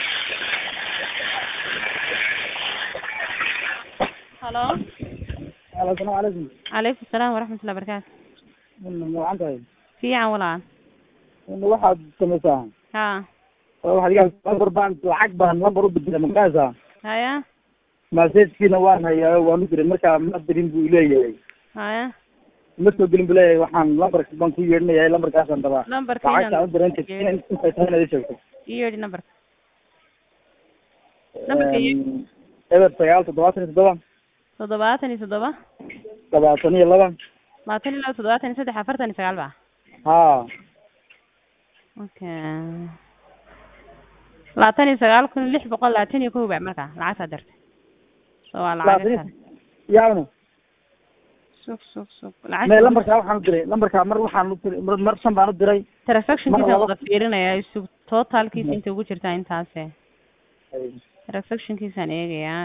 halo asalaamu calaykum calaykum salaam waraxmatullahi barakaatu macan tahay fiican walaal waxaad samaysaa ha waxaad iga lambar baan lacag baan lambar u bedela magaasa haya maseejkiina waan hayaa waan u diray marka ma dirin buu leeyahay haya ma soo gelin buu leeyahay waxaan lambarka baan ku yeedhinayaa lambarkaasaan rabaa lambarkaynan lacagtaan u diray inta intay tahay inaad ii sheegto ii yeedhi nambarka Lambarka iyo- eber sagaal toddobaatan iyo toddoba toddobaatan iyo toddoba labaatan iyo laba labaatan iyo laba toddobaatan iyo saddex afartan iyo sagaal ba ha okay labaatan iyo sagaal kun lix boqol labaatan iyo kow ba marka lacagtaa dirtay so waa labaatan lacag iyo yaawna sug sug sug me lacag lambarkaa waxaan u diray lambarkaa mar waxaan u diray mar mar shan baan u diray transactionkiisa mar laba- wada fiirinaya sug totalkiisa inta ugu jirtaa intaase transactionkiisaan eegayaa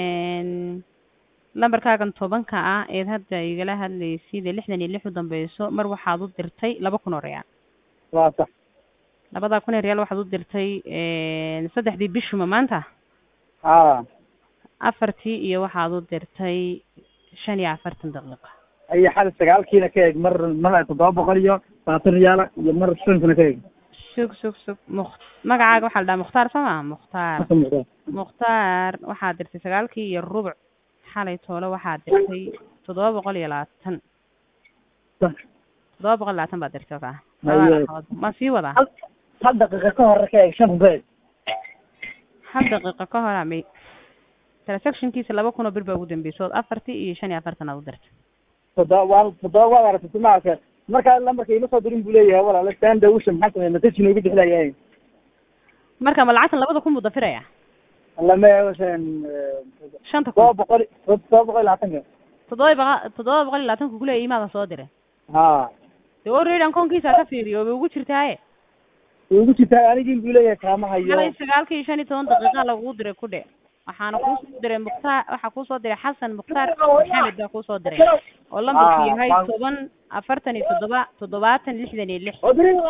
lambarkaagan tobanka ah eed hadda igala hadlaysid ee lixdan iyo lix u dambeyso mar waxaad u dirtay laba kun oo reyaal waa sax labadaa kun oo reyaal waxaad u dirtay saddexdii bishuma maanta ha afartii iyo waxaad u dirtay shan iyo afartan daqiiqo iyo xal sagaalkiina ka eeg mar mar toddoba boqol iyo labaatan riyaala iyo mar shankina ka eeg sug sug sug muk magacaaga waxaa la dhahaa mukhtaar soo maa mukhtaar Marka muuqda. mukhtaar waxaad dirtay sagaalkii iyo rubuc xalay toole waxaad dirtay toddoba boqol iyo labaatan Sax. toddoba boqol iyo labaatan baad dirtay okaa Haye. ma sii wadaa hal hal daqiiqa ka hore ka eeg shan kun ka eeg hal daqiiqo ka hor amay transactionkiisa laba kun oo bir baa ugu dambeysa ood afartii iyo shan iyo afartan aad u dirtay toddoba waa toddoba waad aragtay simaaka markaa lambarka ima soo dirin buu leeyahay walaala stand usha maxaa sameeya message inoogu bixilayahay marka ma lacagtan labada kun buu dafiraya lama eegoshan shanta toddoba kun boqol toddoba boqol iyo labaatanka toddoba boqol toddoba boqol iyo labaatanka kuleeya imaada soo diray ha dee already akoonkiisa ka fiiriyo way ugu jirtaaye way ugu jirtaa anigin buu leeyahay kaama hayo xalay sagaalka iyo shan iyo toban daqiiqa lagu diray ku dhe waxaana kuusoo diray mukhtaar waxaa kuusoo diray xasan mukhtaar maxamed baa kuusoo diray oo lambarku Ah, yahay baan- toban afartan iyo toddoba toddobaatan lixdan iyo lix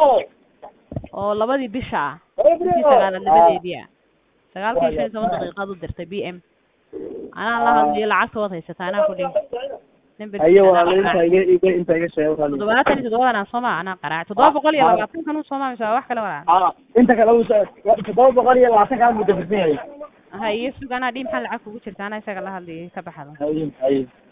oo labadii bisha ah bishii sagaalaad labadeedii ah sagaalka iyo shan iyo toban daqiiqaad u dirtay b m anaa la hadliyo lacagta waad haysataa anaa ku dhihi Nambarkiisa hayo anaa walaala qaraac. inta iga iga inta iga sheeg walaala toddobaatan iyo toddobadan aan sooma anaa qaraac toddoba boqol iyo labaatan kan u sooma mise waa wax kale walaa ha inta kale uu toddoba boqol iyo labaatanka buu dafirsan yahay ha iyo sug anaa dhihi maxaa lacag kugu jirta anaa isaga la hadliyo ka baxdo hayo hayo